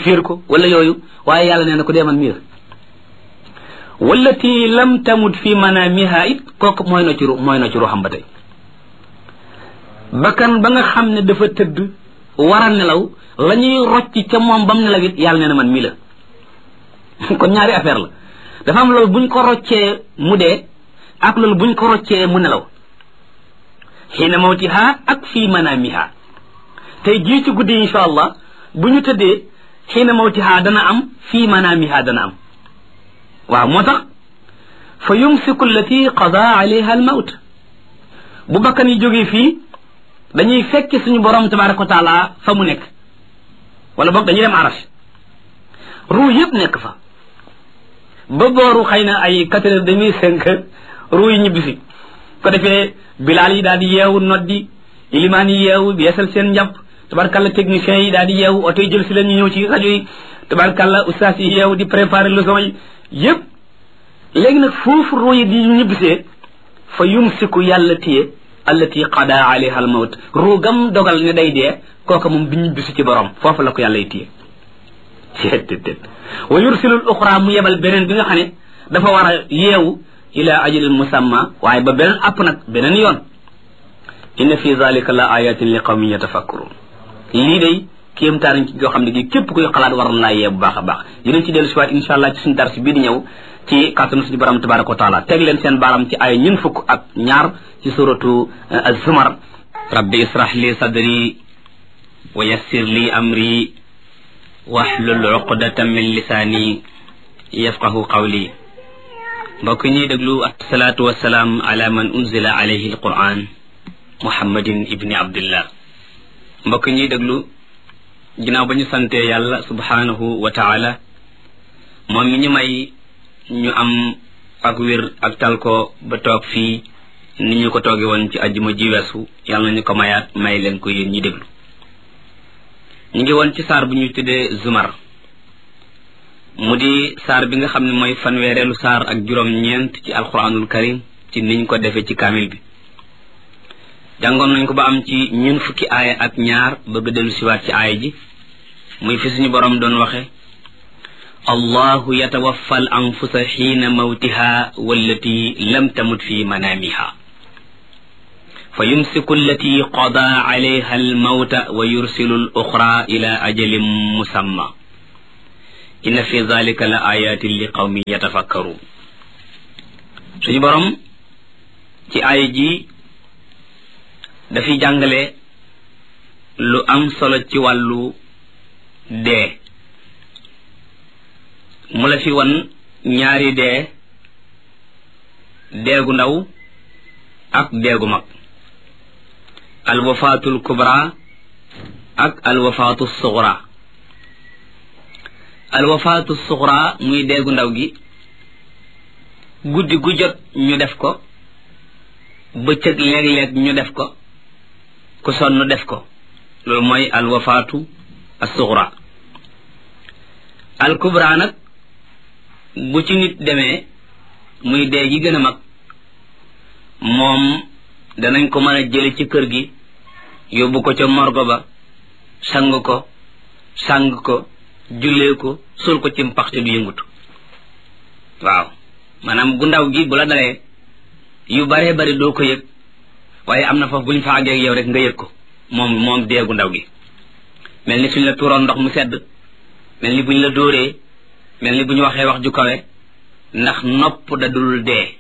fiir ko wala yooyu waaye yàlla nee na ko dee man mii la wallati lam tamut fi manamiha it kooku mooy na ci ru mooy na ci ruuxam ba tey bakkan ba nga xam ne dafa tëdd war a nelaw la ñuy rocc ca moom bam nelaw it yàlla nee na man mii la kon ñaari affaire la dafa am loolu buñ ko roccee mu dee ak loolu buñ ko roccee mu nelaw xiina mawtiha ak fii manamiha tey jii ci guddi insha allah bu ñu tëddee xiina mawtiha dana am fii manamiha dana am waaw moo tax fa yumsiku allati qada alayha almawt bu bakkan yi jógee fii dañuy fekki suñu borom tabaraka wa taala fa mu nekk wala boog dañuy dem arash ruu yëpp nekk fa ba booru xëy na ay quatre heures demi cinq ruu yi ñibbisi ko defee bilaal yi daal di yeewu noddi ilimaan yi yeewu yeesal seen njàpp tabarkalla techniciens yi daal di yeewu oto yi jël si leen ñu ñëw ci rajo yi tabarkalla ustaas yi yeewu di préparer leçon yi yëpp léegi nag foofu ruu yi di ñibbisee fa yumsiku yàlla téye allati qada alayha al mawt ruu gam dogal ne day dee kooka moom du ñibbisi ci borom foofu la ko yàlla y téye ceettet wa yursilul uxra mu yebal beneen bi nga xam ne dafa war a yeewu ila ajalin musamma waaye ba beneen app nag beneen yoon inna fi zalika la ayatin li qawmin yatafakkurun lii day kéemtaan ci yoo xam ne gi képp kuy xalaat war na laa yee bu baax a baax dinañ ci dellu siwaat insha allah ci suñu dars bii di ñëw ci kàttanu suñu borom tabaraka wa taala teg leen seen baaram ci ay ñun fukk ak ñaar ci suratu az-zumar rabbi israh li sadri wa yassir li amri waxlul uqdatan min lisaani yafqahu qawli mbokk ñuy déglu asalaatu wasalaam ala man unzila alayhi alquran muhammadin ibni abdillah mbokk ñuy déglu ginnaaw ba ñu sante yàlla subhanahu wa taala moom mi ñu may ñu am ak wér ak tal ko ba toog fii ni ñu ko tooge woon ci ajjuma ji weesu yàlla nañu ko mayaat may leen ko yéen ñi déglu ñu ngi woon ci saar bu ñuy tuddee zumar mu di saar bi nga xam ne mooy fanweereelu saar ak juróom-ñeent ci alquranul karim ci niñ ko defee ci kaamil bi jàngoon nañ ko ba am ci ñun fukki aaya ak ñaar bëgg dellu siwaat ci aaya ji muy fi suñu borom doon waxe allahu yatawaffa al anfusa xiina mawtiha wallati lam tamut fi manaamiha fa yumsiku allati qada alayha almawta wa yursilu al uxra ila ajalin musamma inna fi dalika la ayatin li qawmin yatafakkaruun suñu borom ci aaya ji dafiy jàngale lu am solo ci wàllu dee mu la fi wan ñaari dee deegu ndaw ak deegu mag alwafaatul kubra ak alwafaatu suxra alwafaatu suxra muy deegu ndaw gi guddi gu jot ñu def ko bëccëg léeg-léeg ñu def ko ku sonn def ko loolu mooy alwafaatu assuxra alkubra nag bu ci nit demee muy dee gi gën a mag moom danañ ko mën a jële ci kër gi yóbbu ko ca morgo ba sang ko sang ko jullee ko sul ko ci mpaxte du yëngutu waaw maanaam gu ndaw gi bu la dalee yu baree bari doo ko yëg waaye am na foofu bu ñu fa àggee ak yow rek nga yëg ko moom moom dee gu ndaw gi mel ni suñ la tuuroon ndox mu sedd mel ni bu ñu la dóoree mel ni bu ñu waxee wax ju kawe ndax nopp da dul dee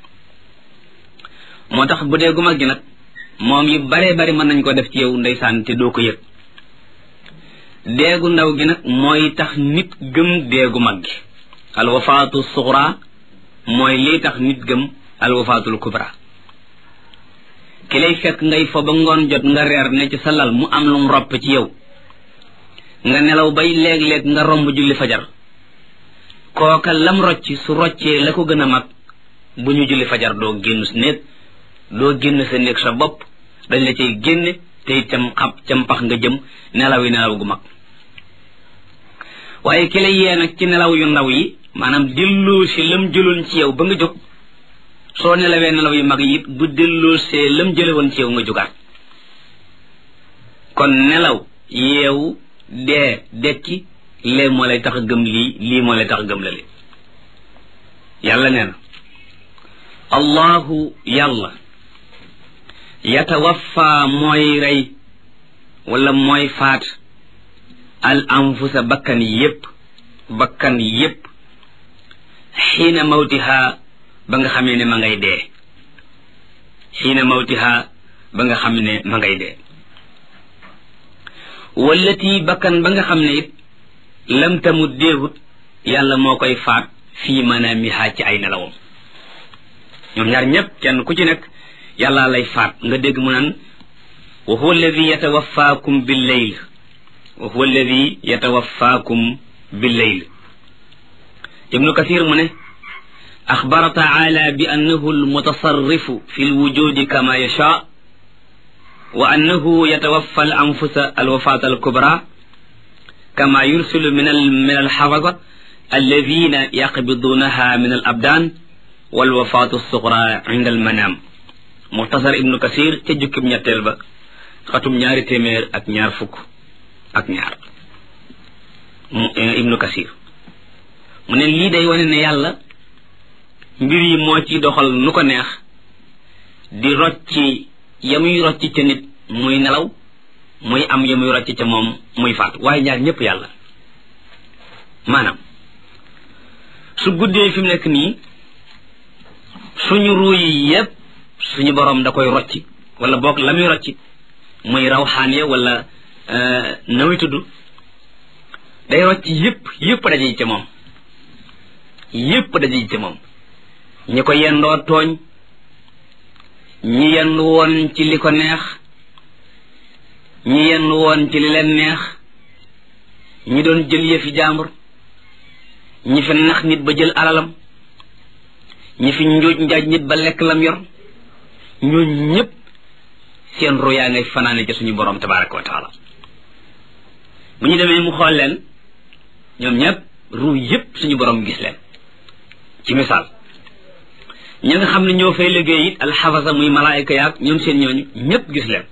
moo tax bu dee gu mag gi nag moom yu baree bari mën nañ ko def ci yow ndeysaan te doo ko yëg deegu ndaw gi nag mooy tax nit gëm deegu mag gi alwafaatu suxra mooy lii tax nit gëm alwafaatul kubra ki lay fekk ngay fo ba ngoon jot nga reer ne ci sa lal mu am lu mu ropp ci yow nga nelaw bay léeg-léeg nga romb julli fajar kooka lam rocc su roccee la ko gën a mag bu ñu julli fajar doo génn sa néeg doo génn sa néeg sa bopp dañ la cay génne te itam xam cam pax nga jëm nelaw yi nelaw gu mag waaye ki la yee nag ci nelaw yu ndaw yi maanaam delloo si lam jëloon ci yow ba nga jóg soo nelawee nelaw yu mag yi it bu delloo see lam jële woon ci yow nga jógaat kon nelaw yeewu dee dekki lee moo lay tax a gëm lii lii moo lay tax a gëm la li yàlla nee na allahu yàlla yatawaffa mooy rey wala mooy faat al anfusa bakkan yépp bakkan yépp xiina mawtiha ba nga xamee ne ma ngay dee xiina mawtiha ba nga xam ne ma ngay dee wallati bakkan ba nga xam ne it lam tamut deewut yàlla moo koy faat fii manaamiha ci ay nelawam ñoom ñaar ñépp kenn ku ci nekk yàlla lay faat nga dégg mu naan wa huwa alladi yatawaffaakum billeyl wa huwa alladi yatawaffaakum billeyl ibnu kathir mu ne axbara taala bi annahu almutasarrifu fi lwujudi kama yasha wa annahu yatawaffa al anfusa alwafat alkubra kama yursilu min al min alxafada alladina yaqbidunaha min alabdan walwafatu alsugra inda almanam muxtasar ibnu kasir ca jukkib ñetteel ba xatum ñaari téeméer ak ñaar fukk ak ñaar ibnu kasir mu ne lii day wane ne yàlla mbir yi moo ci doxal nu ko neex di rocci yamuy rocci ca nit muy nelaw muy am yamuy rocci ca moom muy faatu waaye ñaar ñëpp yàlla maanaam su guddee fi mu nekk nii suñu ruu yi yépp suñu borom da koy rocci wala boog la muy rocci muy rawxaan ya wala na muy tudd day rocci yépp yépp daje ca moom yépp daje ca moom ñi ko yendoo tooñ ñi yendu woon ci li ko neex ñi yendu woon ci li leen neex ñi doon jël yëfi jàmbur ñi fi nax nit ba jël alalam ñi fi njuuj njaaj nit ba lekk lam yor ñoo ñépp seen ru yaa ngay fanaane ca suñu borom tabaraka wa taala bu ñu demee mu xool leen ñoom ñépp ru yépp suñu borom gis leen ci misaal ñi nga xam ne ñoo fay liggéey it alxafasa muy malaayika yaag ñoom seen ñooñu ñépp gis leen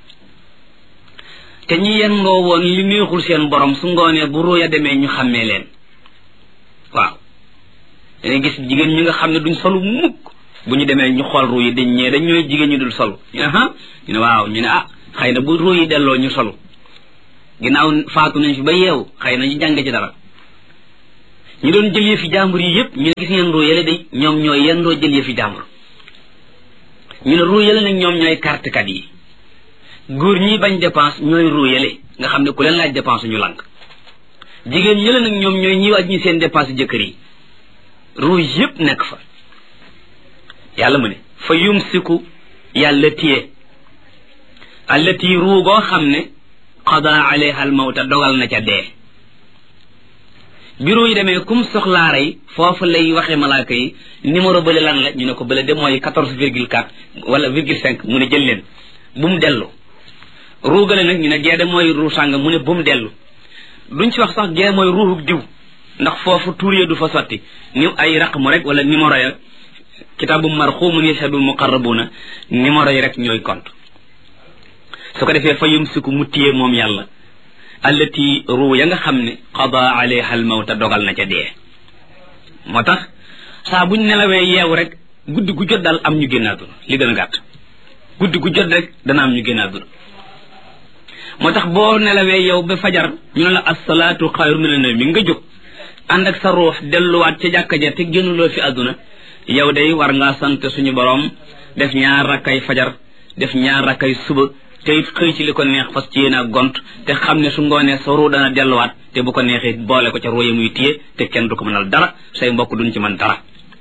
te ñi yendoo woon li neexul seen borom su ngoonee bu ruuya demee ñu xàmmee leen waaw dangay gis jigéen ñi nga xam ne duñ solu mukk bu ñu demee ñu xool ruu yi dañ ñee dañ ñooy jigéen ñu dul solu ñu ne ah ñu ne waaw ñu ne ah xëy na bu ruu yi delloo ñu solu ginnaaw faatu nañ fi ba yeewu xëy na ñu jàng ci dara ñu doon jël yëfi jàmbur yi yépp ñu ne gis ngeen ruu yële day ñoom ñooy yendoo jël yëfi jàmbur ñu ne ruu yële nag ñoom ñooy kartekat yi góor ñi bañ dépense ñooy ruu yële nga xam ne ku leen laaj dépense ñu lànk jigéen yële nag ñoom ñooy ñi waaj ñi seen dépense jëkkër yi ruu yépp nekk fa yàlla mu ne fa yumsiku yàlla téye allati ruu goo xam ne qada alayha al mawta dogal na ca dee bureau yi demee kum soxlaa rey foofu lay waxee malaaka yi numéro bële lan la ñu ne ko bële de mooy quatorze virgule quatre wala virgule cinq mu ne jël leen bu mu dellu ruugale nag ñu ne gee de mooy ruu sàng mu ne bu mu dellu duñ ci wax sax gee mooy ruuxuk diw ndax foofu tuur ya du fa sotti ni ay raqmu rek wala numéro ya kitaabu marxumun yashhadul muqarrabuna numéro yi rek ñooy compte su ko defee fa yumsiku mu téye moom yàlla allati ruu ya nga xam ne qada alayha al mawta dogal na ca dee moo tax saa buñ nelawee yeewu rek guddi gu jot daal am ñu génn àdduna li gën a gàtt guddi gu jot rek dana am ñu génn àdduna moo tax boo nelawee yow ba fajar ñu ne la assalaatu xayru mina nawmi nga jóg ànd ak sa ruux delluwaat ca jàkka ja te génnuloo fi àdduna yow day war ngaa sant suñu borom def ñaar rakkay fajar def ñaar rakkay suba te it xëy ci li ko neex fas ci yéen a gont te xam ne su ngoonee sa ruu dana delluwaat te bu ko neexee boole ko ca ruu yi muy téye te kenn du ko mënal dara say mbokk duñ ci mën dara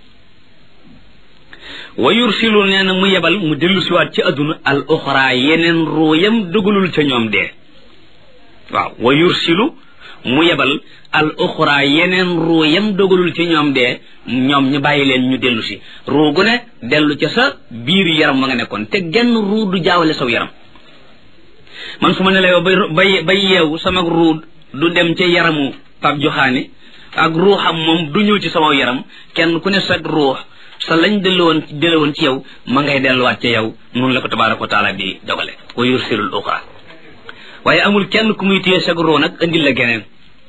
wa yursilu nee na mu yebal mu dellu siwaat ci àdduna al uxra yeneen ruu yam dugalul ca ñoom dee waaw wa yursilu mu yebal al uxra yeneen ruu yam dogalul ci ñoom dee ñoom ñu bàyyi leen ñu dellu si ruu gu ne dellu ca sa biir yaram ma nga nekkoon te genn ruu du jaawale saw yaram man su ma ne la yow bay bay bay yeewu sama ruu du dem ca yaramu pap joxaane ak ruuxam moom du ñëw ci sama yaram kenn ku ne sa ruux sa lañ delluwoon delluwoon ci yow ma ngay delluwaat ca yow noonu la ko tabaraka wa taala di dogale wa yursilul uxra waaye amul kenn ku muy téye sag ruu nag indil la geneen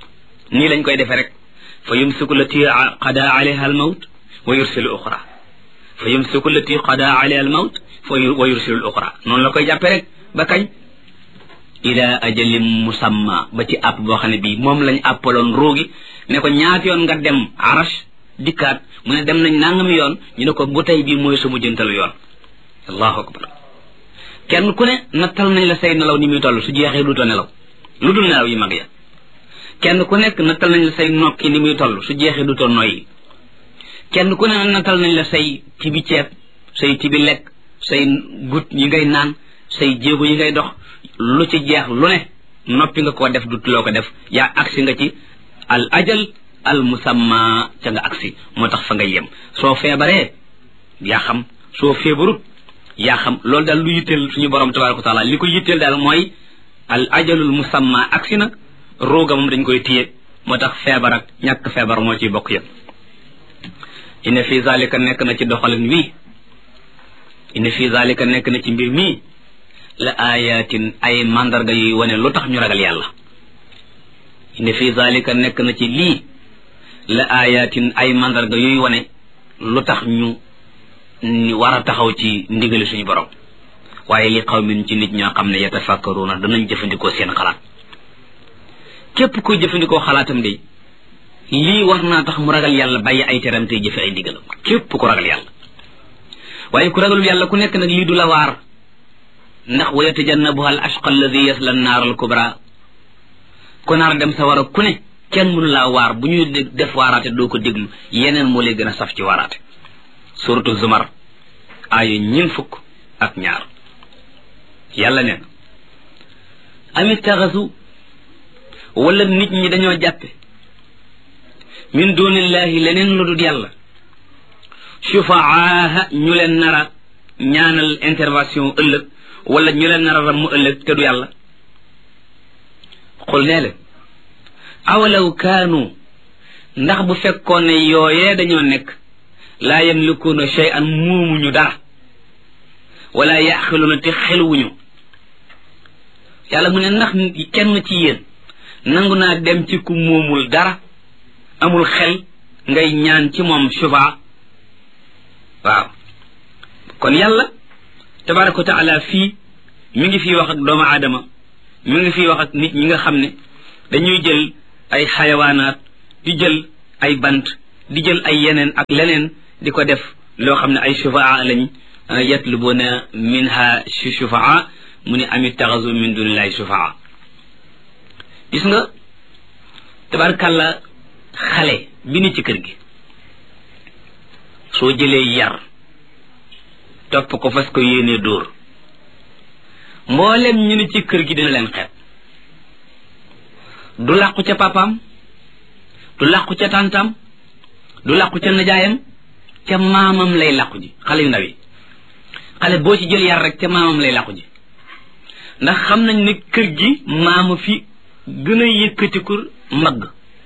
nii lañ koy defee rek fa yumsiku lati qada alayha almawt wa yursilu uxra fa yumsiku lati qada alayha almawt wa yursilu uxra noonu la koy jàppe rek ba kañ ila ajalin musamma ba ci àpp boo xam ne bii moom lañ àppaloon ruugi ne ko ñaati yoon nga dem arash dikkaat mu ne dem nañ nangami yoon ñu ne ko bu tey bii mooy sumu jëntalu yoon allahu akbar kenn ku ne nattal nañ la say nelaw ni muy toll su jeexee duutoo nelaw lu dul nelaw yi mag ya kenn ku nekk nattal nañ la say nokki ni muy toll su jeexee duutoo noyyi kenn ku ne nattal nañ la say tibi ceeb say tibi lekk say gut yi ngay naan say jéego yi ngay dox lu ci jeex lu ne noppi nga koo def dutuloo ko def yaa agsi nga ci al ajal al musamma ca nga agsi moo tax fa nga yem soo feebaree yaa xam soo feebarut yaa xam loolu daal lu yitteel suñu borom tabaraka wa taala li ko yitteel daal mooy al ajalul musamma agsi na rooga moom dañ koy téye moo tax feebar ak ñàkk feebar moo ciy bokk yëpp inna fi zalika nekk na ci doxalin wii inna fi zalika nekk na ci mbir mii la ayatin ay mandarga yuy wane lu tax ñu ragal yàlla inna fi zalika nekk na ci lii la ayatin ay mandarga yuy wane lu tax ñu war a taxaw ci ndigali suñu borom waaye li qawmin ci nit ñoo xam ne yatafakkaruna danañ jëfandikoo seen xalaat képp kuy jëfandikoo xalaatam de lii war naa tax mu ragal yàlla bàyyi ay teram tey jëfe ay ndigalam képp ku ragal yàlla waaye ku ragalul yàlla ku nekk nag lii du la waar ndax wa yatajannabuha al ashqa alladi yasla annaar al kubra ku naar dem sa war a ku ne kenn mënu laa waar bu ñuy def waaraate doo ko déglu yeneen moo lay gën a saf ci waaraate suratu zumar aaya ñin fukk ak ñaar yàlla neen amit taxasu wala nit ñi dañoo jàppe min dunillahi leneen lu dul yàlla shufaaha ñu leen nara ñaanal intervention ëllëg wala ñu leen nara ram mu ëllëg te du yàlla xul nee leen awalaw kaanu ndax bu fekkoon ne yooyee dañoo nekk laa yamlikuuna shay'an muumuñu dara wala yaxiluuna te xeluwuñu yàlla mu ne ndax kenn ci yéen nangu naa dem ci ku moomul dara amul xel ngay ñaan ci moom sufa waaw kon yàlla tabaraka wa taala fii mi ngi fii wax ak doomu aadama mi ngi fii wax ak nit ñi nga xam ne dañuy jël ay xayawaanaat di jël ay bant di jël ay yeneen ak leneen di ko def loo xam ne ay shufaa lañ yatlubuna minha shufaa mu ne amit taxasu min dunillahi shufaa gis nga tabarkàlla xale bi ni ci kër gi soo jëlee yar topp ko fas ko yéenee dóor mboolem ñu ni ci kër gi dina leen xeeb du làqu ca papaam du làqu ca tàntaam du làqu ca najaayam ca maamam lay làqu ji xale yu ndaw yi xale boo ci jël yar rek ca maamam lay làqu ji ndax xam nañ ne kër gi maama fi gën a yëkkatiku mbagg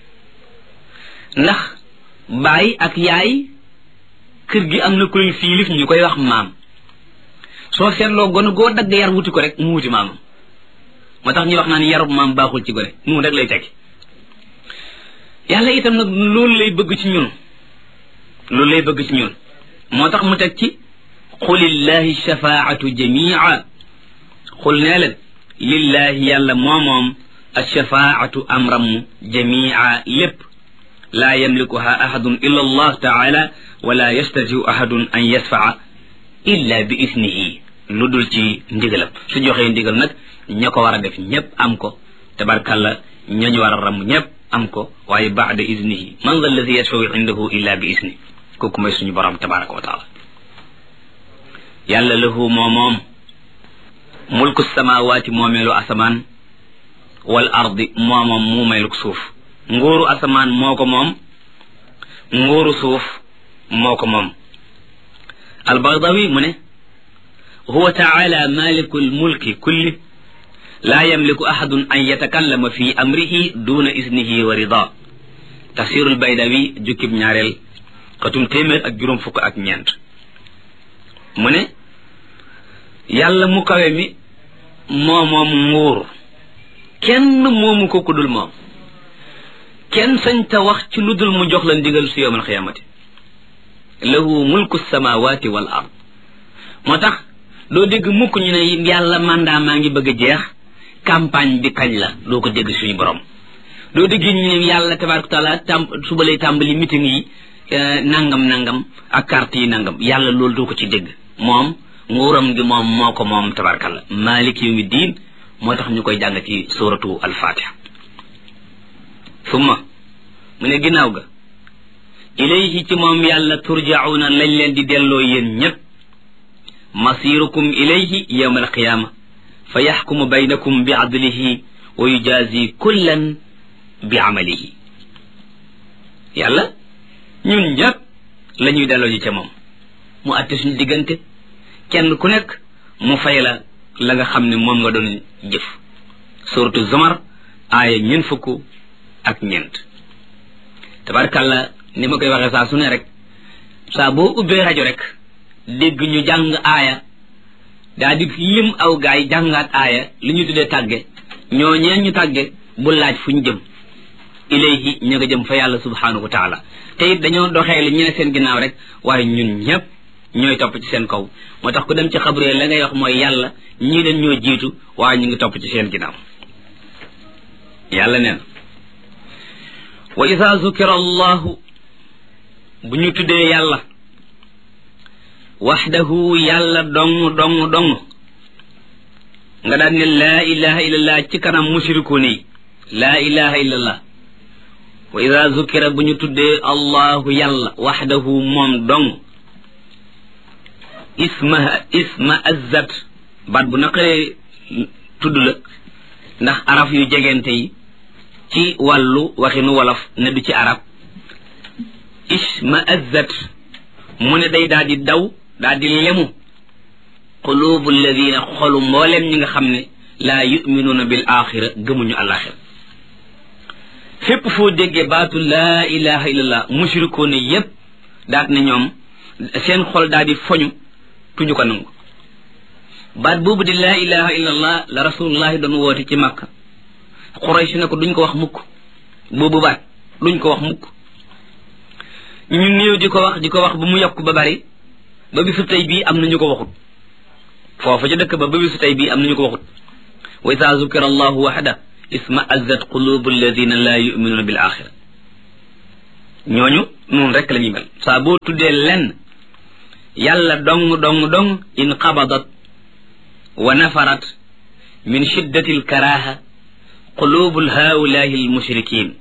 ndax baay ak yaay kër gi am na koy fiilif ñu koy wax maam soo seetloo gone goo dagg yar wuti ko rek mu wuti maamam moo tax ñuy wax naan yarub maam baaxul ci gone mu rek lay tekki yàlla itam nag loolu lay bëgg ci ñun loolu lay bëgg ci ñun moo tax mu teg ci xulillahi shafaatu jamia xul nee leen lillahi yàlla moomoom alshafaatu amram jamia lépp laa yamlikuha ahadun illa allah taala wala yastatiu ahadun an yasfaa illa bi isnihi lu dul ci ndigalam su joxee ndigal nag ña ko war a def ñépp am ko tabarkalla ñañu war a ram ñépp am ko waaye baada isnihi man dha alladi yashfau indahu illa bi isni kooku mooy suñu borom tabaraka wa taala yàlla lahu moo moom mulku samawaati moomeelu asamaan wal ardi moo moom muumeelu suuf nguuru asamaan moo ko moom nguuru suuf moo ko moom albagdawi mu ne huwa taala maliku lmulki kulli laa yamliku ahadun an yatakallama fi amrihi duna isnihi wa rida tafsirul baydawi jukkib ñaareel xatum téeméer ak juróom fukk ak ñeent mu ne yàlla mu kawe mi moo moom nguur kenn moomu ko ku dul moom kenn sañ ta wax ci lu dul mu jox la ndigal su yowmal xiyaamati lahu mulku samawati wal ard moo tax doo dégg mukk ñu ne yàlla mandat maa ngi bëgg a jeex campagne bi kañ la doo ko dégg suñu borom doo dégg ñu ne yàlla tabaraka taala tam suba lay tàmbali meeting yi nangam nangam ak carte yi nangam yàlla loolu doo ko ci dégg moom nguuram gi moom moo ko moom tabarakalla malik yawmi diin moo tax ñu koy jàng ci suratu alfatiha summa mu ne ginnaaw ga ilayhi ci moom yàlla turjauna lañ leen di delloo yéen ñépp masirukum ilayhi yawma alqiyama fa yaxkumu baynakum bi adlihi wa yujazi kullan bi amalihi yàlla ñun ñépp la ñuy delloo ji ca moom mu àtte suñu diggante kenn ku nekk mu fay la la nga xam ne moom nga doon jëf suratu zumar aaya ñeent fukk ak ñeent tabarkàlla ni ma koy waxee saa su ne rek saa boo ubbee rajo rek dégg ñu jàng aaya daa di lim aw gaay jàngaat aaya li ñu tuddee tàgge ñoo ñeen ñu tàgge bu laaj fu ñu jëm ilayhi ña nga jëm fa yàlla subhanahu wa taala te it dañoo doxee li ñu ne seen ginnaaw rek waaye ñun ñëpp ñooy topp ci seen kaw moo tax ku dem ci xabree la ngay wax mooy yàlla ñii leen ñoo jiitu waaye ñu ngi topp ci seen ginnaaw yàlla neen wa ida zukira allahu bu ñu tuddee yàlla waxdahu yàlla dong dong dong nga daan ne laa ilaha illallah ci kanam mushrikuun yi laa ilaha illallah wa ida zukira bu ñu tuddee allahu yàlla waxdahu moom dong isma isma azzat baat bu naqaree tudd la ndax araf yu jegente yi ci wàllu waxinu wolof ne du ci arab isma azzat mu ne day daal di daw daal di lemu qulubu alladina xolu mboolem ñi nga xam ne laa yuminuuna bil axira gëmuñu alaxira fépp foo déggee baatu laa ilaha illallah mushrikoon yépp daat ne ñoom seen xol daal di foñu tuñu ko nangu baat boobu di laa ilaha illallah la rasulullahi doon woote ci makka xuraysh ne ko duñ ko wax mukk boobu baat duñ ko wax mukk ñu néew di ko wax di ko wax ba mu yokk ba bari ba bisu tey bii am na ñu ko waxut foofu ca dëkk ba ba bisu tey bii am na ñu ko waxut wa ida zukira allahu waxda isma azzat qulubu alladina laa yuminuuna bil axira ñooñu noonu rek la ñuy mel saa boo tuddee lenn yàlla dong dong dong in qabadat wa nafarat min shiddati alkaraha qulubu haulahi almushrikin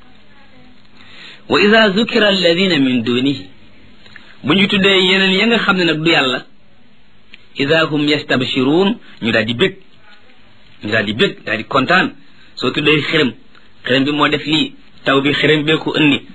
wa ida zukira alladina min dunihi bu ñu tuddee yeneen ya nga xam ne nag du yàlla ida hum yastabshiruun ñu daal di bég ñu daal di bég daal di kontaan soo tuddee xërëm xërëm bi moo def lii taw bi xërëm bee ko indi